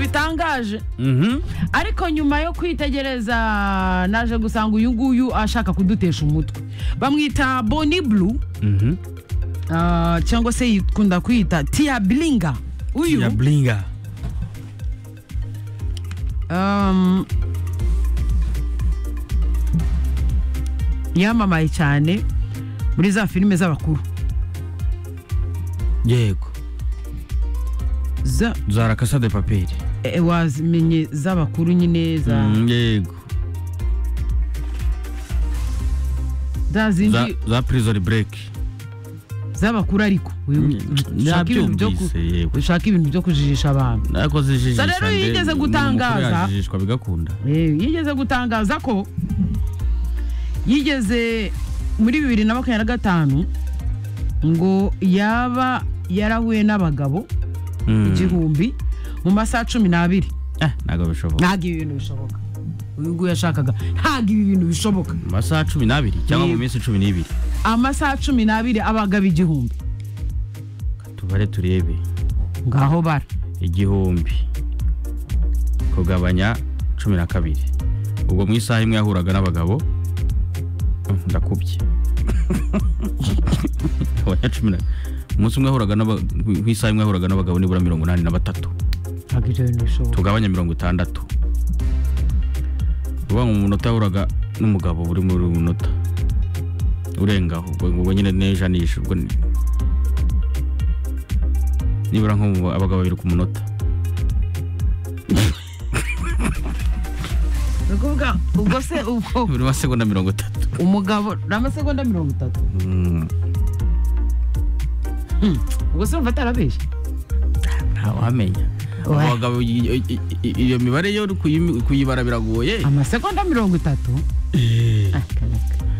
message ariko nyuma yo kwitegereza naje gusanga uyu nguyu ashaka kudutesha umutwe bamwita boni bulu ah, cyangwa se yikunda kwita tiya biringa uyu ya buringa um, yamamaye cyane muri za filime z'abakuru yego za za rakasa de paperi eh, wazimenye z'abakuru nyine za Mm, yego za za zindi za prison break z'abakuru ariko uyu ushaka ibintu byo ku- Nabyumvise, yego. ushaka ibintu byo kujijisha abantu nako zijijisha Sa rero nde- yigeze ni- gutangaza. ni umukuru yajijishwa bigakunda Eh, yigeze gutangaza ko yigeze muri bibiri na makumyabiri na gatanu ngo yaba yarahuye n'abagabo Mm. igihumbi mu masaha cumi n'abiri Eh, ntabwo bishoboka ntabwo ibi bintu bishoboka uyu nguyu yashakaga ntabwo ibi bintu bishoboka mu masaha cumi n'abiri cyangwa mu Yego. minsi cumi n'ibiri amasaha cumi n'abiri abagabo igihumbi tubare turebe ngaho bara igihumbi kugabanya cumi na kabiri ubwo mu isaha imwe yahuraga n'abagabo Mm, ndakubye Kugabanya cumi na- umunsi umwe yahuraga n'aba- mu isaha imwe yahuraga n'abagabo nibura mirongo inani na batatu ntabwo ibyo bintu bishoboka tugabanya mirongo itandatu uvuga ngo umunota yahuraga n'umugabo buri muri buri munota urengaho ubwo ubwo nyine n'ijanisha ubwo ni- nibura nko mu abagabo babiri ku munota ni ukuvuga ubwo se ubwo buri masegonda mirongo itatu umugabo ni amasegonda mirongo itatu ubwo se wumva atarabeshye ntawamenya Oya. abagabo i- i- i- iyo mibare yo kuyim- kuyibara biragoye amasegonda mirongo itatu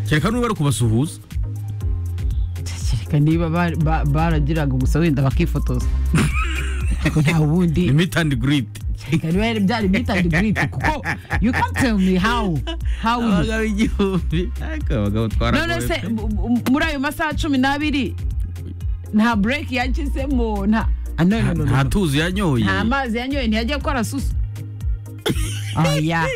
kereka n'ubari kubasuhuza kereka niba ba- ba- baragiraga gusa wenda bakifotoza ariko nta ni wundi mitandi giridi kereka niba yari- byari bitari giriti kuko you can't tell me how how you abagabo igihumbi ariko abagabo none se twaragoye mu- mu- muri ayo masaha cumi n'abiri nta break yagizemo nta ah, no, no, no, no, nta no. tuzi yanyoye nta mazi yanyoye ntiyajya gukora susu oya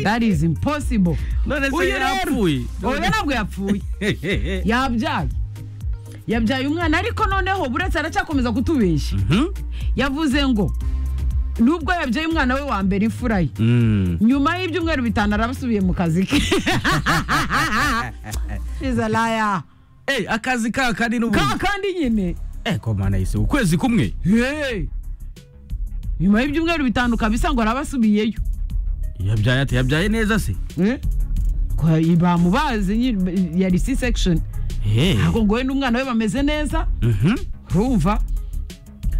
that is impossible none se uyu rero yarapfuye oya ntabwo yapfuye yabyaye yabyaye umwana ariko noneho buretse aracyakomeza kutubeshya Mhm. yavuze ngo nubwo yabyaye umwana we wa mbere imfura ye Mm. nyuma y'ibyumweru bitanu arabasubiye mu kazi ke izalaya Eh, akazi ka kandi ka n'ubundi kandi nyine Eh, komana yise ukwezi kumwe Hey! nyuma y'ibyumweru bitanu kabisa ngo arabasubiyeyo yabyaye ate yabyaye neza se Eh? Ko bamubaze nyine, yari c section Eh. ntabwo ngo we n'umwana we bameze neza Mhm. urumva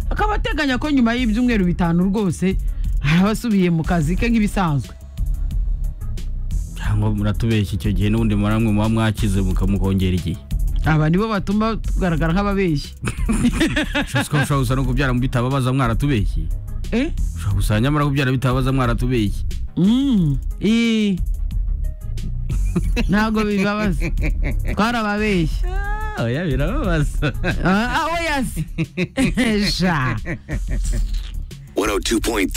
akaba ateganya ko nyuma y'ibyumweru bitanu rwose araba asubiye mu kazi ke nk'ibisanzwe cyangwa muratubeshya icyo gihe n'ubundi muramwe muba mwakize mukamukongera igihe aba nibo batuma tugaragara nk'ababeshyi Ushobora gusa- ushobora gusa no kubyara bitababaza mwaratubeshye Eh? ushobora gusa nyamara kubyara bitababaza mwaratubeshye Mm, eh. ntabwo bibabaza twarababeshyi Ah, oya birababaza Ah, ah, oya se sha 102.3